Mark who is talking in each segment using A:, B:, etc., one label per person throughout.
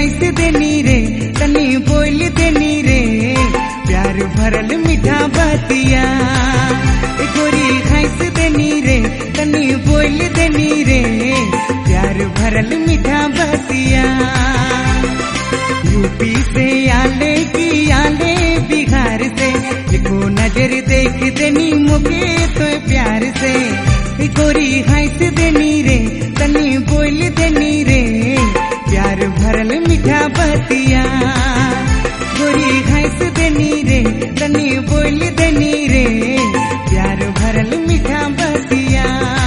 A: घाइस देनी रे तनी बोल देनी रे प्यार भरल मीठा बतिया ए गोरी घाइस देनी रे तनी बोल देनी रे प्यार भरल मीठा बतिया यूपी से आले की आले बिहार से देखो नजर देख देनी मुके तो प्यार से ए गोरी हंस देनी रे तनी बोल देनी रे प्यार भरल मीठा बतिया गोरी हंस देनी रे तनी बोल देनी रे प्यार भरल मीठा बतिया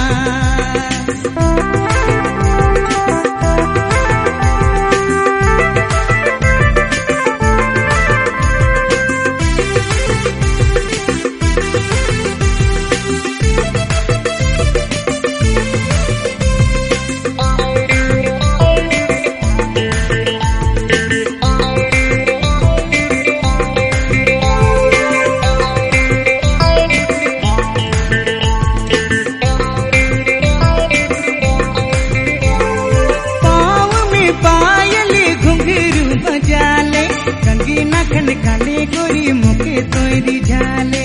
A: पाँव में पायल घुंघरू बजाले कंगी नखन काले गोरी मुखे तोरी झाले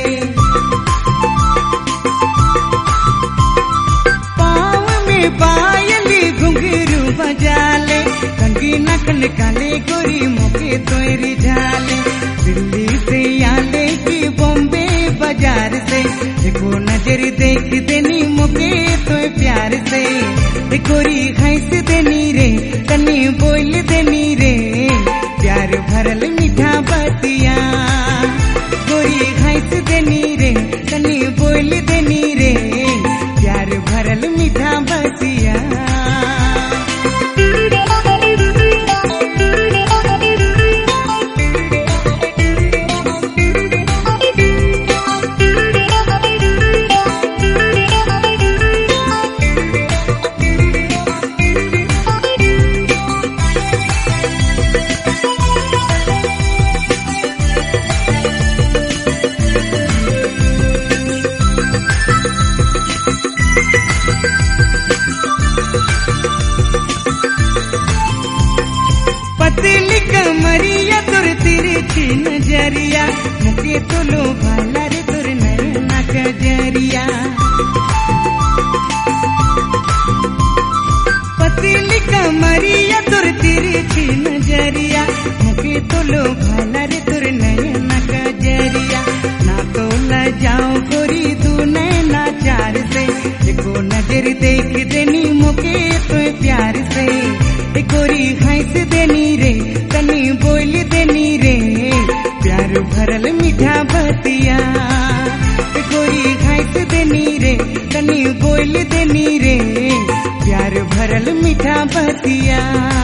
A: पाँव में पायल घुंघरू बजाले कंगी नखन काले गोरी मुखे तोरी झाले दिल्ली से आले की बॉम्बे बाजार से देखो नजर देख देनी मुके तो प्यार से ए गोरी हंस देनी रे तनी बोल देनी रे प्यार भरल मीठा बतिया गोरी हंस देनी रे तनी बोल देनी रे प्यार भरल मीठा बतिया पतली कमरिया तुर तिरछी नजरिया मुके तो लो भाला रे तुर नैना कजरिया पतली कमरिया तुर तिरछी नजरिया मुके तो लो भाला रे तुर नैना कजरिया ना तो ल जाओ गोरी तू नैना चार से देखो नजर देख देनी मुके तो प्यार से ए गोरी हंस देनी रे तनी बोल देनी रे प्यार भरल मीठा बतिया ए गोरी हंस देनी रे तनी बोल देनी रे प्यार भरल मीठा बतिया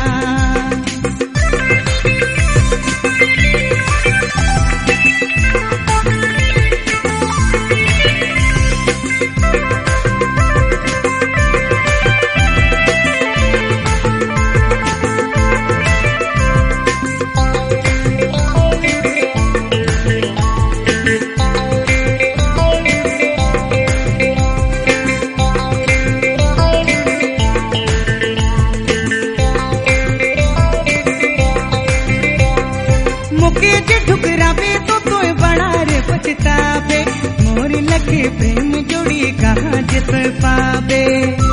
A: मुके जे ठुकरावे तो तोय बड़ा रे पछतावे मोर लखे प्रेम जोड़ी कहाँ जे तोय पावे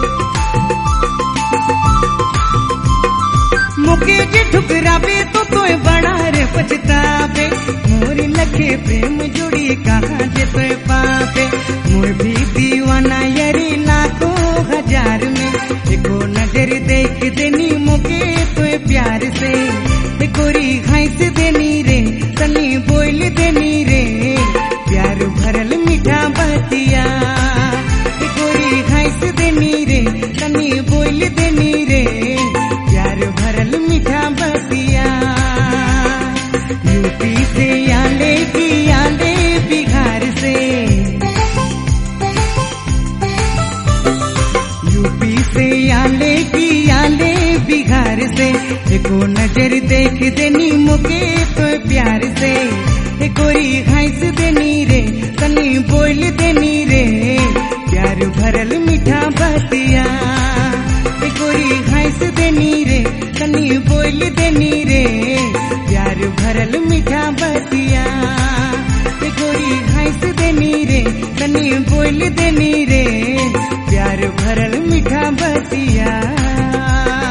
A: मुके जे ठुकरावे तो तोय बड़ा रे पछतावे मोर लखे प्रेम जोड़ी कहाँ जे तोय पावे मोर भी दीवाना यरी लाखों हजार में देखो नजर देख देनी मुके तोय प्यार से ए गोरी हंस देनी रे तनी बोल देनी रे प्यार भरल मीठा बतिया ए गोरी हंस देनी रे तनी बोल देनी रे प्यार भरल मीठा बतिया यूपी से आले की आले बिहार से यूपी से आले की आले बिहार से देखो नजर देख देनी मुके तो प्यार से ए कोई हंस देनी रे तनी बोल देनी रे प्यार भरल मीठा बतिया ए कोई हंस देनी रे तनी बोल देनी रे बोल देनी रे प्यार भरल मीठा बतिया